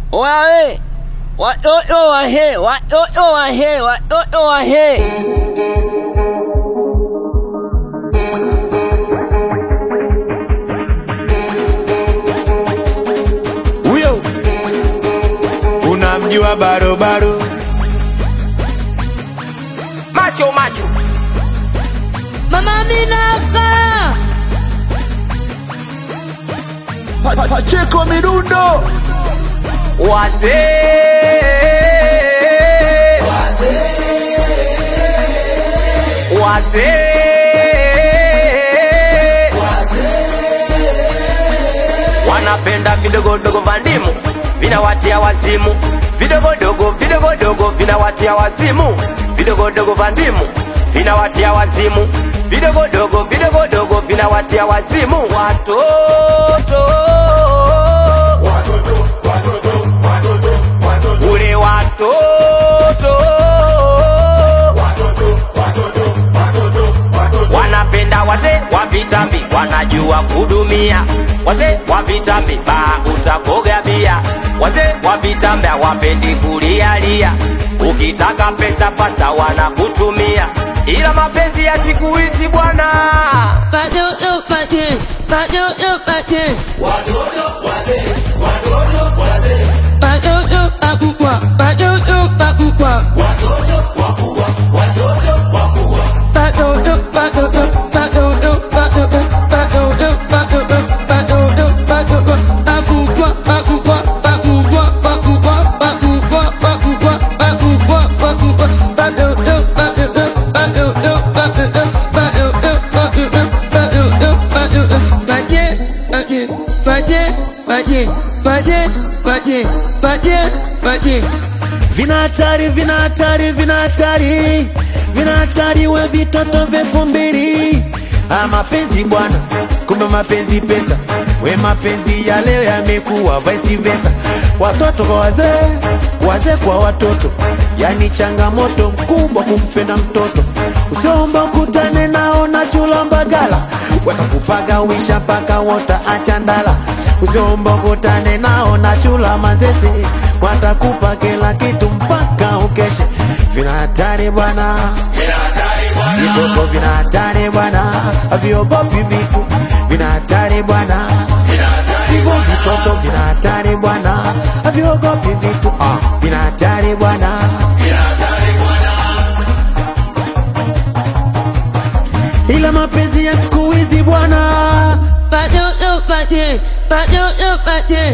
Wae, watoto wahe, watoto wahe, watoto wahe. Huyo unamjua barobaro? macho macho Mama Minaka, Pa- pa- Pacheko midundo wazee wazee wanapenda vidogodogo vya ndimu vinawatia wazimu vidogodogo vidogodogo vinawatia wazimu vidogodogo vya ndimu vinawatia wazimu vidogodogo vidogodogo vinawatia wazimu watoto ule watoto wanapenda wazee wa vitambi wanajua kudumia wazee wa vitambi baa utakoga bia wazee wa vitambi hawapendi kulialia ukitaka pesa fasa wanakutumia ila mapenzi ya siku hizi bwana watoto pate, watoto pate, watoto pakubwa, watoto pakubwa, watoto, watoto, watoto, watoto, watoto, watoto, watoto, watoto, pakubwa, pakubwa, pakubwa, pakubwa, pakubwa, pakubwa, pakubwa, pakubwa, watoto, watoto, watoto, watoto, watoto, watoto, watoto, Paje, paje, paje, paje, paje, paje, paje, paje. vina hatari, vina hatari, vina hatari, vina hatari, we vitoto vyefu mbili. Ah, mapenzi bwana, kumbe mapenzi pesa, we mapenzi ya leo yamekuwa vice versa, watoto kwa wazee, wazee kwa watoto, yani changamoto mkubwa kumpenda mtoto. Usiomba ukutane nao na chula mbagala, watakupaga wisha mpaka wota achandala. Usiomba ukutane nao na chula mazese, watakupa kila kitu mpaka ukeshe. Vina hatari bwana, viboko vina hatari bwana, haviogopi vitu, vina hatari bwana, hivyo vitoto vina hatari bwana, haviogopi vitu, ah, vina hatari bwana. ila mapenzi ya siku hizi bwana Watoto pate, watoto pate.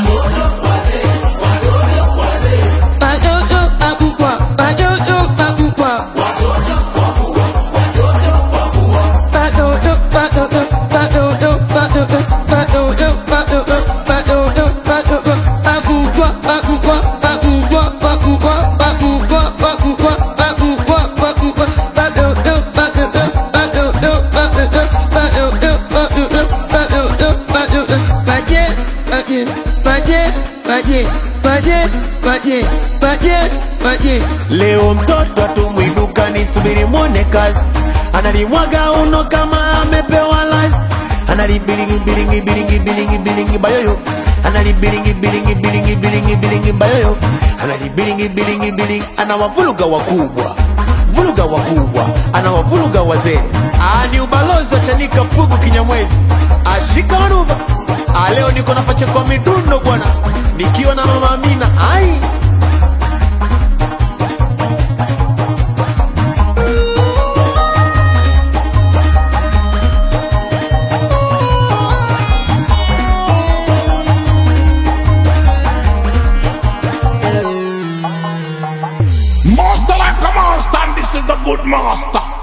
Watoto pakubwa, watoto pakubwa. Watoto, watoto, watoto, watoto, watoto, watoto, watoto, watoto, pakubwa, pakubwa, pakubwa, pakubwa, pakubwa, pakubwa, pakubwa, pakubwa, watoto, watoto, watoto, watoto, watoto, watoto, watoto, watoto. Paje, paje, paje, paje, paje, paje, paje, paje. leo mtoto atumwidukani subiri mwone kazi analimwaga uno kama amepewa lazi analibilingi bilingi bilingi bilingi bilingi bayoyo analibilingi bilingi bilingi bilingi bilingi bayoyo analibilingi bilingi bilingi anawavuluga wakubwa vuluga wakubwa anawavuluga wazee Ah, ni ubalozi wa chanika pugu kinyamwezi ashika manuva Ah, leo niko na pacheko midundo bwana nikiwa na mama Amina ai Master like a monster, and this is the good master.